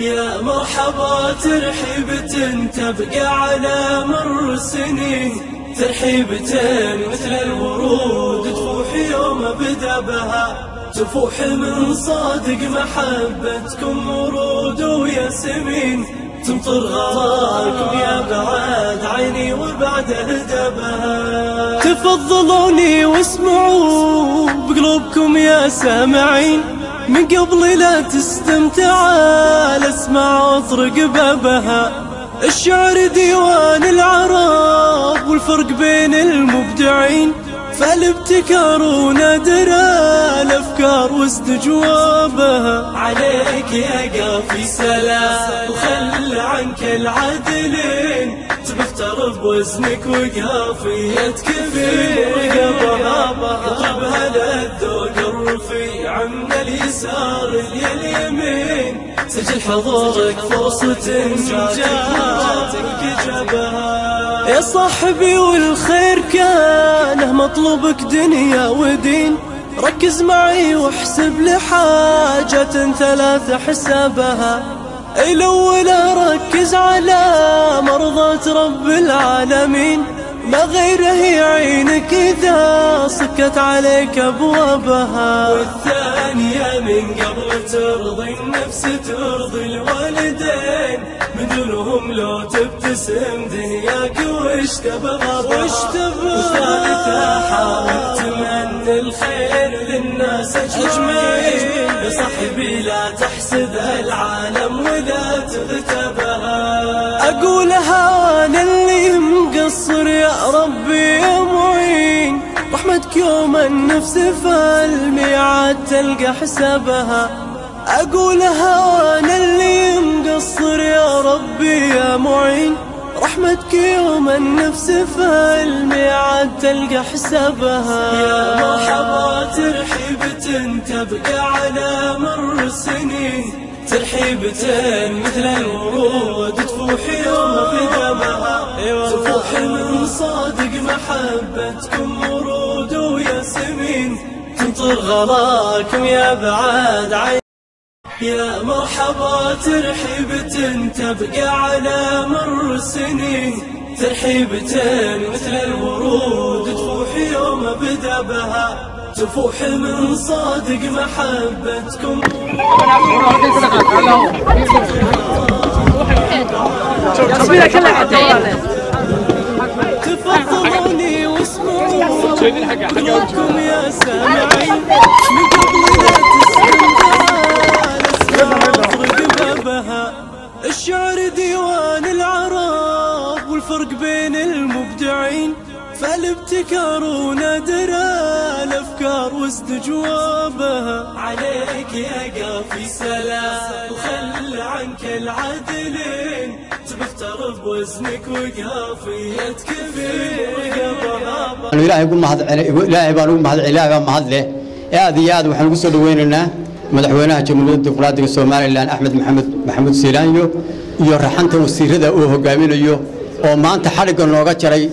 يا مرحبا ترحيبة تبقى على مر السنين ترحيبة مثل الورود تفوح يوم بدا بها تفوح من صادق محبتكم ورود وياسمين تمطر غراكم يا بعد عيني وبعد هدبها تفضلوني واسمعوا بقلوبكم يا سامعين من قبل لا تستمتع الاسمع واطرق بابها الشعر ديوان العرب والفرق بين المبدعين فالابتكار ونادر الافكار واستجوابها عليك يا قافي سلام وخل عنك العدلين تبختر بوزنك وقافيتك في رقبها اطلبها للذوق الرفيع من اليسار لليمين سجل حضورك فرصة جاتك جابها يا صاحبي والخير كانه مطلوبك دنيا ودين ركز معي واحسب لحاجة ثلاثة حسابها الأول ركز على مرضاة رب العالمين ما غيره يعينك إذا صكت عليك أبوابها والثانية من قبل ترضي النفس ترضي الوالدين من دونهم لو تبتسم دنياك وش تبغى وش تبغى والثالثة حاول تمنى الخير للناس أجمعين يا صاحبي لا تحسد العالم ولا تغتبها أقولها أنا اللي مقصر يا ربي يا معين رحمتك يوم النفس فالميعاد تلقى حسابها أقولها وأنا اللي مقصر يا ربي يا معين رحمتك يوم النفس فالميعاد تلقى حسابها يا مرحبا ترحيبة تبقى على مر السنين ترحيبة مثل الورود تفوح يوم بدمها تفوح من صادق محبتكم ورود وياسمين تمطر غلاكم يا بعاد عين يا مرحبا ترحيبة تبقى على مر السنين ترحيبة مثل الورود تفوح يوم بدا بها تفوح من صادق محبتكم تفضلوني واسمعوا قلوبكم يا سامعين من قبل لا تستمتع بابها الشعر ديوان العرب والفرق بين المبدعين فالابتكار ونادر الافكار واستجوابها عليك يا قافي سلام وخل عنك العدلين تبختر بوزنك وقافيتك في رقبها ilaahay ugu mahad ilaahay baan ugu mahad ilaahay baa mahad leh aad iyo aad waxaan ugu soo dhaweynaynaa madaxweynaha jamhuuriyadda dimuqraadiga somalilan axmed maxamed maxamuud siilaanyo iyo raxanta wasiirada uu hogaaminayo oo maanta xadhigga nooga jaray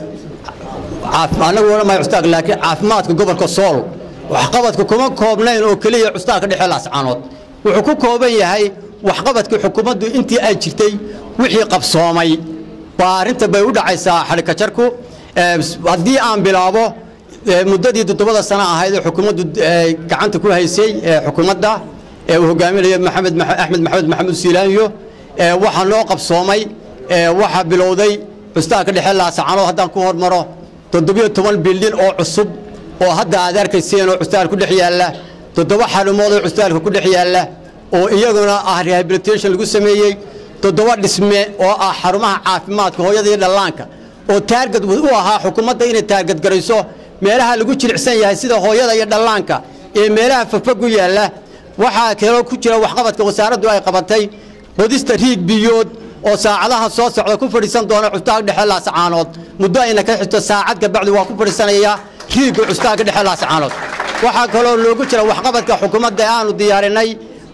anagu odhan maayo custaag laakiin caafimaadka gobolka sool waxqabadka kuma koobnayn oo keliya custaagka dhexe laascaanood wuxuu ku kooban yahay waxqabadkii xukuumaddu intii ay jirtay wixii qabsoomay waa arrinta bay u dhacaysaa xadhigka jarku haddii aan bilaabo muddadii toddobada sano ahayd ee xukuumaddu gacanta ku haysay xukuumadda ee uu hogaaminayo maxamed axmed maxamed maxamuud siilaanyo waxaa noo qabsoomay waxaa bilowday custaagka dhexe laascaanood haddaan ku hormaro toddobiyo toban bildin oo cusub oo hadda aad arkayseen oo custaalka ku dhex yaalla toddoba xarumood oo custaalka ku dhex yaalla oo iyaguna ah rehabilitation lagu sameeyey toddoba dhisme oo ah xarumaha caafimaadka hooyada iyo dhallaanka oo taargad u ahaa xukuumadda inay taargad garayso meelaha lagu jilicsan yahay sida hooyada iyo dhallaanka ee meelaha fagfag u yaalla waxaa kaloo ku jira waxqabadka wasaaraddu ay qabatay qodista riig biyood oo saacadaha soo socda ku fadhiisan doona custaag dhexe laascaanood muddo ayna ka xigto saacad kabacdi waa ku fadhiisanaya riigga custaagga dhexe laascaanood waxaa kaloo loogu jira waxqabadka xukuumadda ee aanu diyaarinay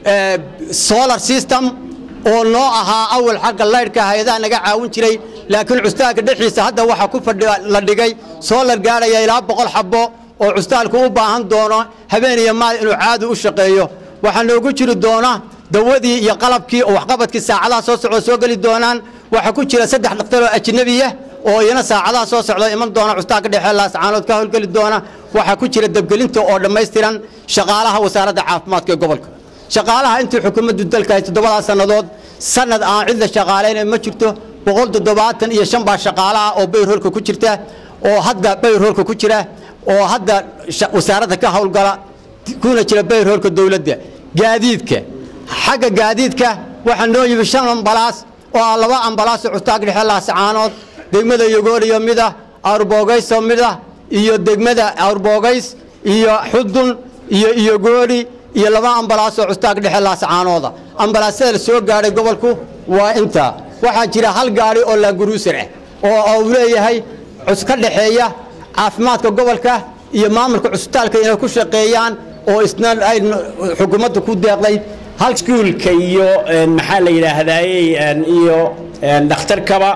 solar system oo noo ahaa awal xagga laydhka hay-adaha naga caawin jiray laakiin custaagga dhexiisa hadda waxaa ku fadhi la dhigay soolar gaadhaya ilaa boqol xabbo oo custaalku u baahan doono habeen iyo maal inuu caadi u shaqeeyo waxaa noogu jiri doona dawadii iyo qalabkii oo waxqabadkii saacadaha soo socda soo geli doonaan waxaa ku jira saddex dhakhtar oo ajnabiya oo iyana saacadaha soo socda iman doona cusbitaalka dhexe laascaanood ka howlgeli doona waxaa ku jira dabgelinta oo dhammaystiran shaqaalaha wasaaradda caafimaadka ee gobolka shaqaalaha intii xukuumaddu dalka ay toddobadaas sannadood sanad aan cid la shaqaalayna ma jirto boqol toddobaatan iyo shan baa shaqaalaha oo bayroolka ku jirta oo hadda bayroolka ku jira oo hadda wasaaradda ka howlgala kuna jira bayroolka dowladda gaadiidka xagga gaadiidka waxaa noo yimi shan ambalaas oo ah laba ambalaas oo cusbitaalka dhexe laascaanood degmada yogooriyo mid ah awrboogaysoo mid ah iyo degmada awrboogays iyo xudun iyo iyogoori iyo laba ambalaas oo cusbitaalka dhexe laascaanooda ambalaasyada la soo gaadhay gobolku waa intaa waxaa jira hal gaadhi oo laaguruusar ah oo uu leeyahay ka dhexeeya caafimaadka gobolka iyo maamulka cusbitaalka inay ku shaqeeyaan oo isna ay xukuumadda ku deeqday iskuulka iyo maxaa la yidhaahdaayey iyo dhakhtarkaba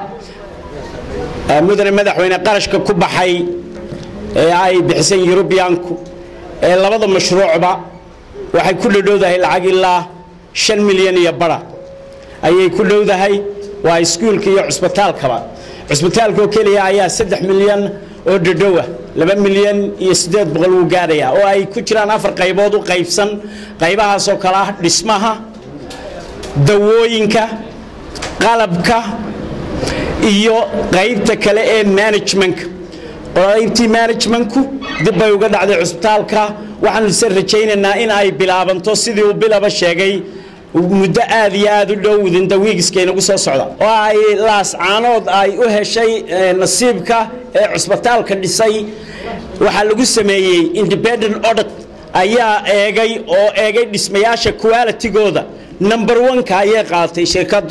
mudane madaxweyne qarashka ku baxay ee ay bixisay yurubiyaanku ee labada mashruucba waxay ku dhadhowdahay lacag ilaa shan milyan iyo bara ayay ku dhowdahay waa iskuulka iyo cusbitaalkaba cusbitaalka oo keliya ayaa saddex milyan oo dhadhowa laba milyan iyo siddeed boqol wuu gaadhayaa oo ay ku jiraan afar qaybood u qaybsan qaybahaasoo kale ah dhismaha dawooyinka qalabka iyo qaybta kale ee managementka qaybtii managementku dib bay uga dhacday cusbitaalka waxaanu se rajaynaynaa in ay bilaabanto sidii uu bilaba sheegay muddo aad iyo aad u dhow within the weekska inagu soo socda oo ay laascaanood ay u heshay nasiibka ee cusbitaalka dhisay waxaa lagu sameeyey independent audit ayaa eegay oo eegay dhismayaasha qualitygooda number one-ka ayay qaadatay shirkaddu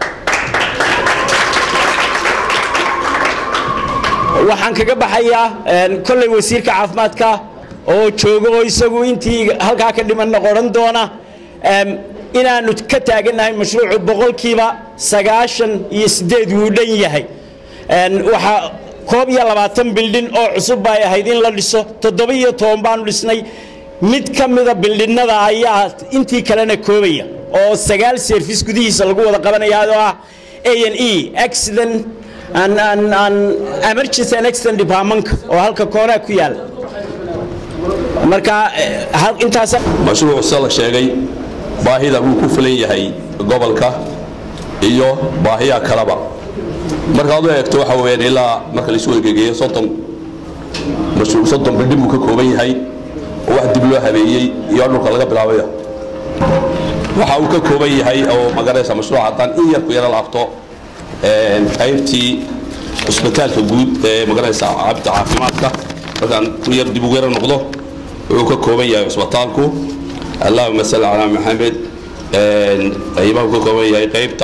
waxaan kaga baxayaa kolley wasiirka caafimaadka oo jooga oo isagu intii halkaa ka dhimanna qoran doona inaanu ka taagannahay mashruucu boqolkiiba sagaashan iyo siddeed wuu dhan yahay waxaa koob iyo labaatan bildhin oo cusub bay ahayd in la dhiso toddoba iyo toban baanu dhisnay mid ka mida bildhinnada ayaa intii kalena koobaya oo sagaal service gudihiisa lagu wada qabanaya oo ah a n e accident emergency and accident departmentka oo halka koonaa ku yaala marka intaas mashruucu sida la sheegay baahida wuu ku fulan yahay gobolka iyo baahiyaha kaleba markaad u eegto waxa weyaan ilaa marka laisu egegeeyo soddon mashruuc soddon bildhin buu ka kooban yahay oo wax dib loo habeeyey iyo dhulka laga bilaabaya waxa uu ka kooban yahay oo magaraysa mashruuc haddaan in yar ku yaro laabto qaybtii cusbitaalka guud ee magaraysa cabta caafimaadka markaan ku yar dib ugu yaro noqdo wuxuu ka kooban yahay cusbitaalku allahuma salli calaa maxamed qaybaha uu ka kooban yahay qaybta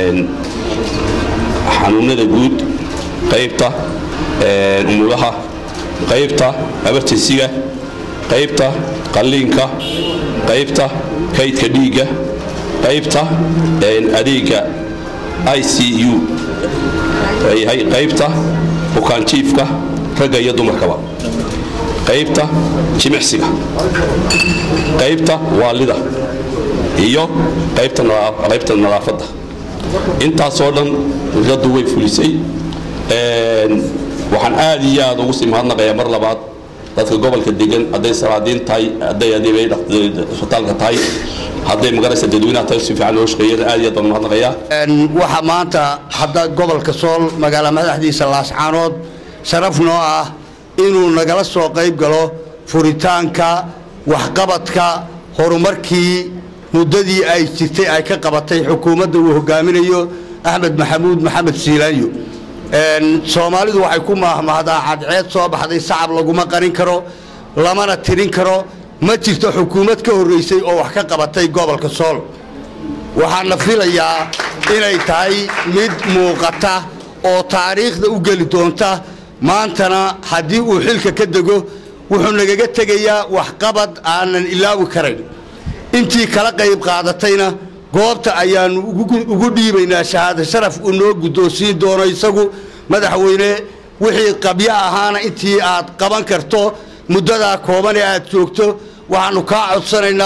xanuunada guud qaybta umulaha qaybta abartisiga qaybta qalliinka qaybta kaydka dhiigga qaybta adeega i c u yahay qaybta bukaanjiifka ragga iyo dumarkaba qaybta jimicsiga qaybta waalida iyo qaybta nadaafadda intaasoo dhan dowladdu way fulisay waxaan aad iyo aad ugu sii mahadnaqayaa mar labaad dadka gobolka degan hadday salaadiin tahay hadday adeebay isbitaalka tahay hadday magaraysa dadweynaha tahay si fiican loo shaqeeyana aad iyo aad baan mahadnaqayaa waxaa maanta hadda gobolka sool magaala madaxdiisa laascaanood sharaf noo ah inuu nagala soo qayb galo furitaanka waxqabadka horumarkii muddadii ay jirtay ay ka qabatay xukuumadda uu hogaaminayo axmed maxamuud maxamed siilaanyo soomaalidu waxay ku maahmaahdaa cadceed soo baxday sacab laguma qarin karo lamana tirin karo ma jirto xukuumad ka horraysay oo wax ka qabatay gobolka sool waxaana filayaa inay tahay mid muuqata oo taariikhda u geli doonta maantana haddii uu xilka ka dego wuxuu nagaga tegayaa waxqabad aanan ilaawi karayn intii kala qayb qaadatayna goobta ayaannu ugu dhiibaynaa shahaado sharaf uu noo guddoonsiin doono isagu madaxweyne wixii qabyo ahaana intii aad qaban karto muddadaa kooban ee aad joogto waxaannu kaa codsanaynaa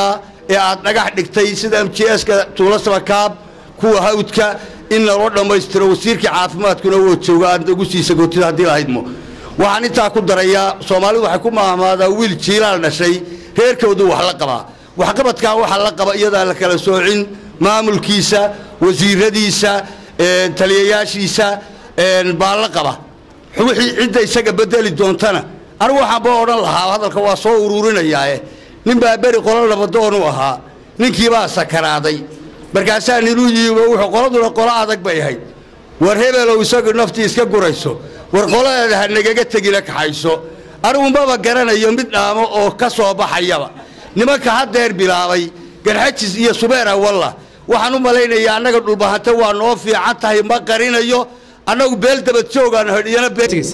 ee aad dhagax dhigtay sida m j ska tuulo samakaab kuwa hawdka in naloo dhammaystiro wasiirkii caafimaadkuna woo jooga aad ugu siisa gootida haddii lahaydmo waxaan intaa ku darayaa soomaalidu waxay ku maahmaadaa wiil jiilaal dhashay reerkoodu wax la qabaa waxqabadkan waxa la qaba iyadaa la kala soocin maamulkiisa wasiiradiisa taliyayaashiisa baa la qaba wixii cidda isaga bedeli doontana anigu waxaanba odhan lahaa hadalka waa soo uruurinayaae nin baa beri qolo nabadoonu ahaa ninkiibaa sakaraaday markaasaa ninuu yiibo wuxuu qoladuna qolo adag bay ahayd war hebelow isagu naftii iska gurayso war qoladeeda ha nagaga tegina kaxayso anigu maba garanayo mid dhaamo oo ka soo baxayaba nimanka haddeer bilaabay garxajis iyo subeera walla waxaan u malaynayaa annaga dhulbahante waa noo fiican tahay ma qarinayo annagu beel dabad joogaan hodhiyana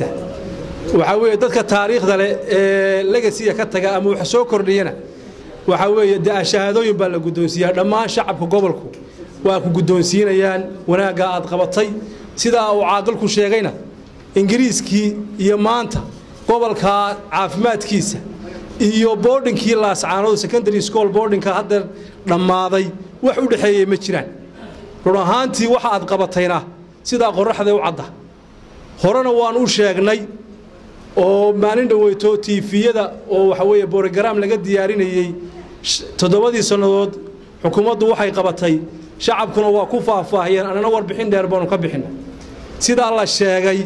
waxaa weeye dadka taariikhda leh ee legasiga ka taga ama wax soo kordhiyana waxaa weeye dee shahaadooyin baa la guddoonsiiyaa dhammaan shacabka gobolku waa ku guddoonsiinayaan wanaagga aad qabatay sidaa uu caaqilku sheegayna ingiriiskii iyo maanta gobolka caafimaadkiisa iyo boodhinkii laascaanood secondary school boodhinka haddeer dhammaaday wax u dhexeeyey ma jiraan run ahaantii waxa aad qabatayna sidaa qorraxdee u cadda horena waan u sheegnay oo maalin dhoweyto tiifiyada oo waxa weeye borogaraam laga diyaarinayey toddobadii sannadood xukuumaddu waxay qabatay shacabkuna waa ku faahfaahiyeen annana warbixin dheer baanu ka bixinna sidaa la sheegay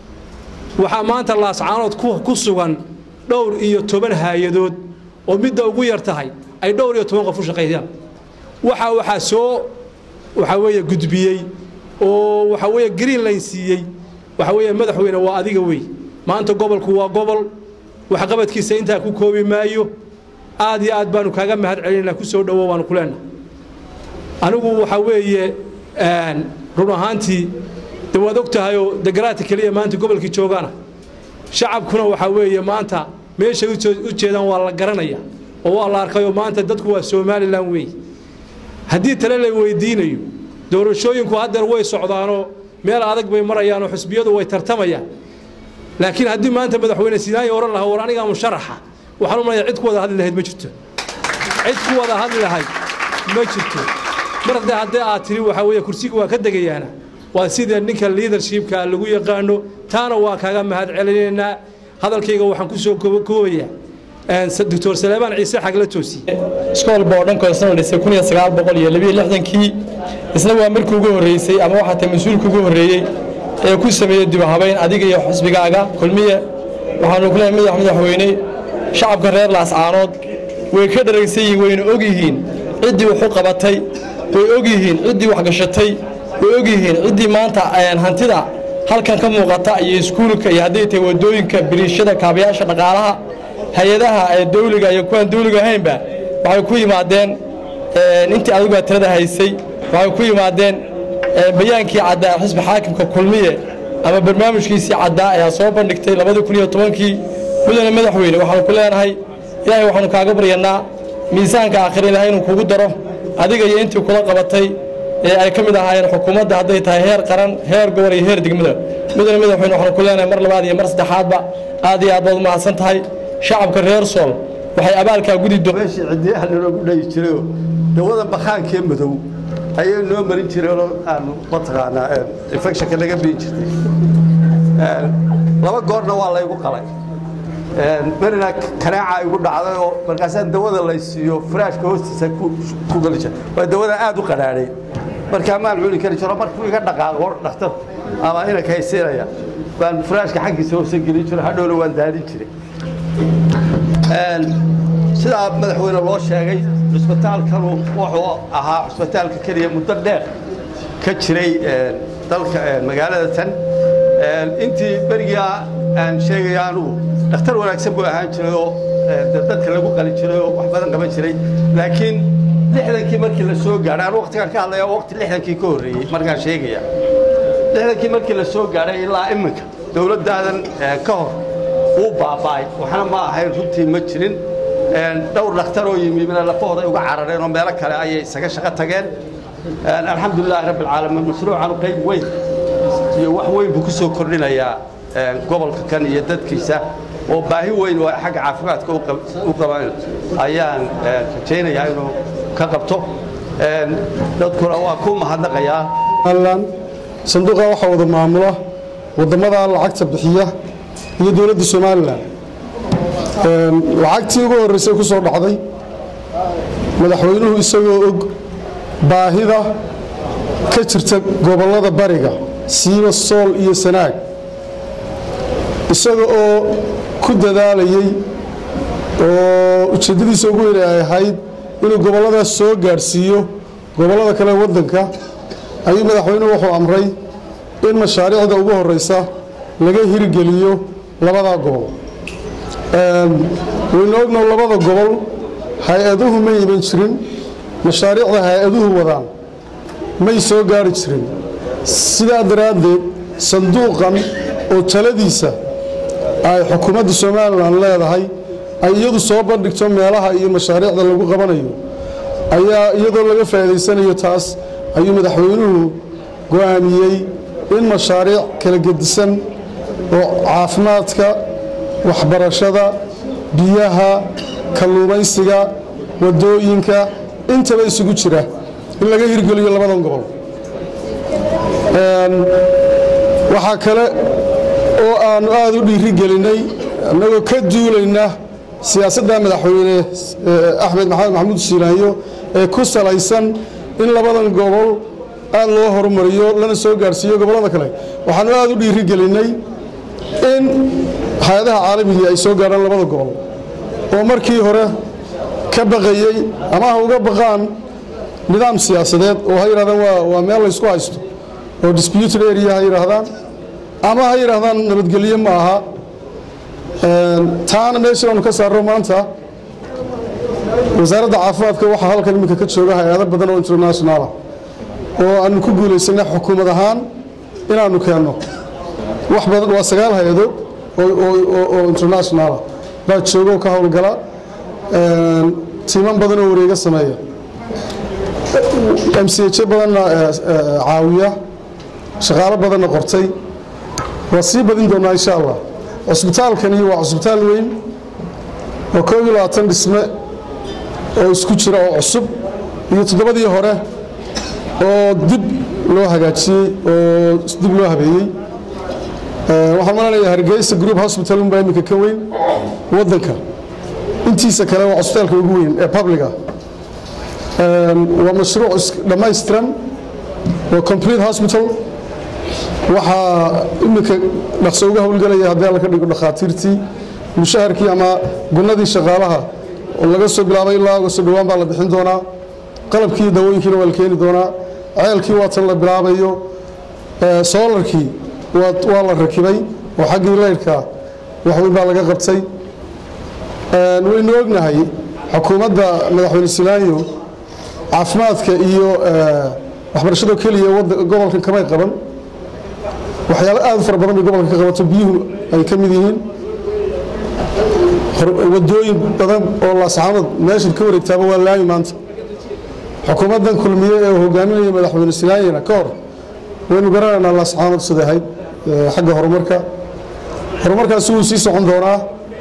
waxaa maanta laascaanood ku sugan dhowr iyo toban haayadood oo midda ugu yar tahay ay dhowr iyo toban qof u shaqaysaan waxaa waxaa soo waxaa weeye gudbiyey oo waxaa weeye greenline siiyey waxaa weeye madaxweyne waa adiga wey maanta gobolku waa gobol waxqabadkiisa intaa ku koobi maayo aad iyo aad baanu kaaga mahad celinayna ku soo dhowo waanu ku leenahay anigu waxaa weeye run ahaantii de waad og tahayoo degaraadka keliya maanta gobolkii joogaana shacabkuna waxaa weeye maanta meeshay u jeedaan waa la garanaya oo waa la arkayoo maanta dadku waa somalilan weeye haddii tale la weydiinayo doorashooyinku haddeer way socdaanoo meel adag bay marayaanoo xusbiyadu way tartamayaan laakiin haddii maanta madaxweyne sinaayo odhan lahaa war anigaa musharaxa waxaan u malaya cid ku wada hadli lahayd ma jirto cid ku wada hadli lahayd ma jirto mar haddee haddee aad tiri waxaa weeye kursiga waa ka degayaana waa sida ninka liidarshipka lagu yaqaano taana waa kaaga mahad celinaynaa hadalkayga waxaan ku soo koobayaa doctor saleebaan ciise xagla toosiye iskool boodhanko isna la dhisay kun iyo sagaal boqol iyo labiyo lixdankii isna waa markii ugu horreysay ama waxaa tahay mas-uulka ugu horreeyey ee ku sameeyey dib habayn adiga iyo xusbigaaga kulmiye waxaanu ku leeyahay madax madaxweyne shacabka reer laascaanood way ka dharagsan yihiin wayna og yihiin ciddii wax u qabatay way og yihiin ciddii wax gashatay way og yihiin ciddii maanta hantida halkan ka muuqata iyo iskuulka iyo hadday tahay waddooyinka biriishada kaabayaasha dhaqaalaha hay-adaha ee dawliga iyo kuwaan dawliga ahaynba waxay ku yimaadeen intii adigu aad tirada haysay waxay ku yimaadeen bayaankii caddaa xisbi xaakimka kulmiye ama barnaamijkiisii caddaa ayaa soo bandhigtay labadii kun iyo tobankii mudane madaxweyne waxaanu ku leenahay ilaahay waxaanu kaaga baryanaa miisaanka aakhira ilahay inuu kugu daro adiga iyo intii kula qabatay ee ay ka mid ahaayeen xukuumadda hadday tahay heer qaran heer gobol iyo heer degmada mudane madaxweyne waxaanu ku leenahay mar labaad iyo mar saddexaadba aad iyo aad baad umahadsan tahay shacabka reer sool waxay abaalkaa gudi meeshii cidiyaha naloogu dhayi jirayoo dawada bakaankee madow ayay noo marin jireenoo aanu mataqaanaa infectionka naga biin jirtay laba goorna waa laygu qalay berina kanaaca igu dhacday oo markaasaan dawada laysiiyo faraashka hoostiisa ku geli jira waa dawada aad u qadhaadhay markaa maan cuni kari jiro markuu iga dhaqaaqo dhakhtar ama inanka haysiinaya baan faraashka xaggiisa hoose gelin jiro hadhowna waan daadin jiray sidaa madaxweyne loo sheegay cusbitaalkanu wuxuu ahaa cusbitaalka keliya muddo dheer ka jiray dalka magaalada tan intii berigaa aan sheegaya anugu dhakhtar wanaagsan buu ahaan jiray oo dadka lagu qali jiray oo wax badan qaban jiray laakiin lixdankii markii la soo gaadhay anu waqtigaan ka hadlaya waqti lixdankii ka horreeyey markaan sheegaya lixdankii markii la soo gaadhay ilaa iminka dowladdaadan ka hor wuu baaba'ay waxna ma ahayn runtii ma jirin dhowr dhakhtar oo yimi mina lafahooday uga carareen oo meelo kale ayay isaga shaqo tageen alxamdulilaahi rabbi alcaalamiin mashruucanu qayb weyn iyo wax weyn buu ku soo kordhinayaa gobolka kan iyo dadkiisa oo baahi weyn oo xagga caafimaadka u qabaan ayaan rajaynayaa inuu ka qabto dadkuna waa ku mahadnaqayaa sanduuqa waxaa wada maamula wadamada lacagta bixiya iyo dowladda somalilan lacagtii ugu horreysay ku soo dhacday madaxweynuhu isagoo og baahida ka jirta gobollada bariga siiba sool iyo sanaag isaga oo ku dadaalayey oo ujeeddadiisa ugu weyn ay ahayd inuu gobolladaas soo gaadhsiiyo gobollada kale waddanka ayuu madaxweynuhu wuxuu amray in mashaariicda ugu horreysa laga hirgeliyo labadaa gobol waynu ognow labada gobol hay-aduhu ma iman jirin mashaariicda hay-aduhu wadaan may soo gaari jirin sidaa daraaddeed sanduuqan oo taladiisa ay xukuumadda somalilan leedahay ay iyadu soo bandhigto meelaha iyo mashaariicda lagu qabanayo ayaa iyadoo laga faa'iidaysanayo taas ayuu madaxweynuhu go'aamiyey in mashaariic kala gedisan oo caafimaadka waxbarashada biyaha kalluumaysiga waddooyinka intaba isugu jira in laga hirgeliyo labadan gobol waxaa kale oo aannu aada u dhiiri gelinay annagoo ka duulayna siyaasadda madaxweyne axmed maxamed maxamuud shiilaanyo ee ku salaysan in labadan gobol aad loo horumariyo lana soo gaadhsiiyo gobollada kale waxaannu aada u dhiiri gelinnay in hay-adaha caalamigii ay soo gaadhaan labada gobol oo markii hore ka baqayey ama ha uga baqaan nidaam siyaasadeed oo ha yidhahdaan waa meel laysku haysto oo disputed area ha yidhaahdaan ama ha yidhaahdaan nabadgelyo ma aha taana meeshii aanu ka saarno maanta wasaaradda caafimaadka waxaa halkan iminka ka jooga hay-ado badan oo internationaala oo aanu ku guulaysanay xukuumad ahaan inaannu keenno wax badan waa sagaal hay-adood oo internationaala baa jooga oo ka howlgala tiiman badan oo wareega sameeya m c h badanna caawiya shaqaalo badanna qortay waa sii badin doonaa insha allah cusbitaalkani waa cusbitaal weyn oo koob iyo labaatan dhisme oo isku jira oo cusub iyo toddobadii hore oo dib loo hagaajiyey oo dib loo habeeyey waxaan malanayaa hargeysa group hospital unbaa iminka ka weyn waddanka intiisa kale waa cusbitaalka ugu weyn ee publica waa mashruuc dhammaystiran waa complete hospital waxaa iminka dhaqso uga howlgelaya haddii alla ka dhigo dhakhaatiirtii mushaharkii ama gunnadii shaqaalaha oo laga soo bilaabay ilaa uga soo dhowaan baa la bixin doonaa qalabkii dawooyinkiina waa la keeni doonaa ceelkii waa tan la bilaabayo soolarkii waa la rakibay oo xaggii leyrhka waxweyn baa laga qabtay waynu ognahay xukuumadda madaxweyne silaanyo caafimaadka iyo waxbarashado keliya gobolkan kamay qaban waxyaalo aad u fara badan bay gobolka ka qabato biyuhu ay ka mid yihiin wadooyin badan oo laascaanood meeshan ka wareegtaaba waa laami maanta xukuumaddan kulmiye ee hogaaminaya madaxweyne silaanyana ka hor waynu garanaynaa laascaanood sida ahayd xagga horumarka horumarkaasi wuu sii socon doonaa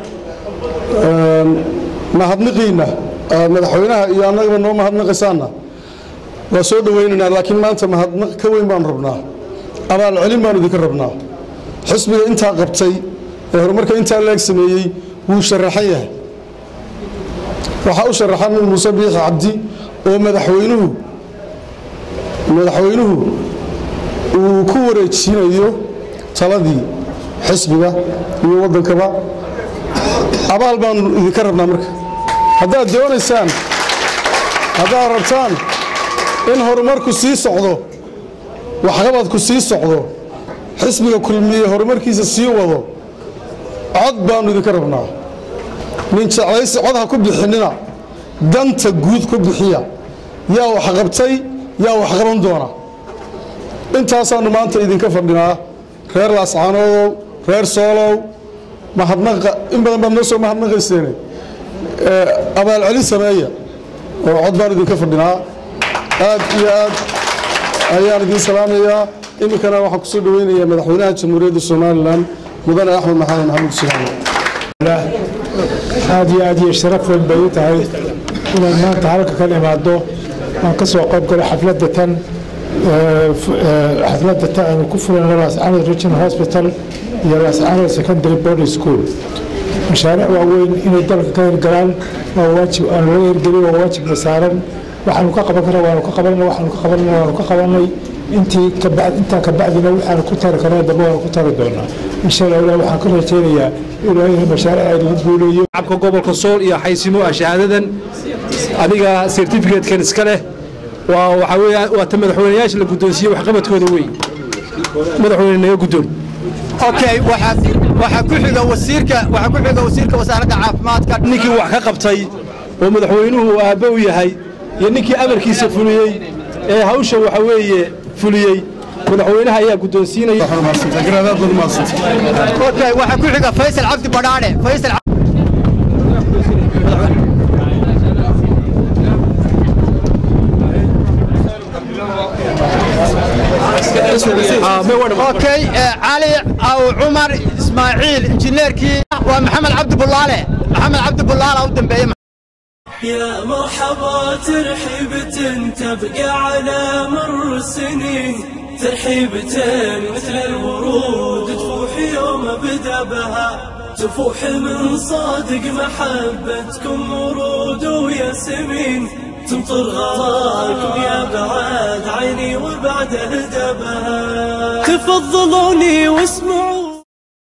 mahadniqiinna madaxweynaha iyo annagaba noo mahadnaqaysaanna waa soo dhowaynaynaa laakiin maanta mahadnaq ka weyn baanu rabnaa abaal celin baanu idinka rabnaa xisbiga intaa qabtay ee horumarka intaa leeg sameeyey wuu sharaxan yahay waxaa u sharaxan muuse biixi cabdi oo madaxweynuhu madaxweynuhu uu ku wareejinayo taladii xisbiga iyo waddankaba abaal baanu idinka rabnaa marka haddaad doonaysaan haddaad rabtaan in horumarku sii socdo waxqabadku sii socdo xisbiga kulmiye horumarkiisa sii wado cod baanu idinka rabnaa nin jeclaysi cod ha ku bixinina danta guud ku bixiya yaa wax qabtay yaa wax qaban doona intaasaannu maanta idinka fadhinaa reer laascaanoodow reer soolow mahadnaqa in badan baad noo soo mahadnaqayseene abaalcelin sameeya oo cod baan idinka fadhinaa aad iyo aad ayaan idiin salaamayaa iminkana waxaan kusoo dhoweynayaa madaxweynaha jamhuuriyadda somalilan mudane axmed maxamed maxamuud silaamo aad iyo aad iyo sharaf weyn bay u tahay inaan maanta halka ka imaado aan ka soo qayb galo xafladda tan xafladda tan aanu ku fulayno laascaanood regional hospital iyo laascaanood secondary boarding school mashaariic waaweyn inay dalka ka hirgalaan waa waajib aan laga hirgeliyo waa waajibna saaran waxaanu ka qaban karna waanu ka qabanay waxaanu ka qabanay waanu ka qabanay intii kabacd intaa kabacdina waxaanu ku tari karna dambe waanu ku tari doonaa insha allah ilaah waxaan ka rajaynayaa ilaa inay mashaariic ay lagu guuleeyo shacabka gobolka sool iyo xaysimo ah shahaadadan adiga certificatekan iska leh waa waxa weeye waa ta madaxweynayaasha la guddoonsiiyey waxqabadkooda wey madaxweyne naga guddoon okay waxaa waxaa ku xiga wasiirka waxaa ku xiga wasiirka wasaaradda caafimaadka ninkii wax ka qabtay oo madaxweynuhu uu aabbe u yahay iyo ninkii amarkiisa fuliyey ee hawsha waxa weeye fuliyey madaxweynaha ayaa guddoonsiinaya okay waxaa ku xiga faysal cabdi badhaadhe faysal اوكي علي او عمر اسماعيل انجينيركي ومحمد عبد بلاله محمد عبد بلاله او دنبيه يا مرحبا ترحيبة تبقى على مر السنين ترحيبة مثل الورود تفوح يوم بدا بها تفوح من صادق محبتكم ورود وياسمين تمطر غراكم يا بعد عيني وبعد هدبها تفضلوني واسمعوا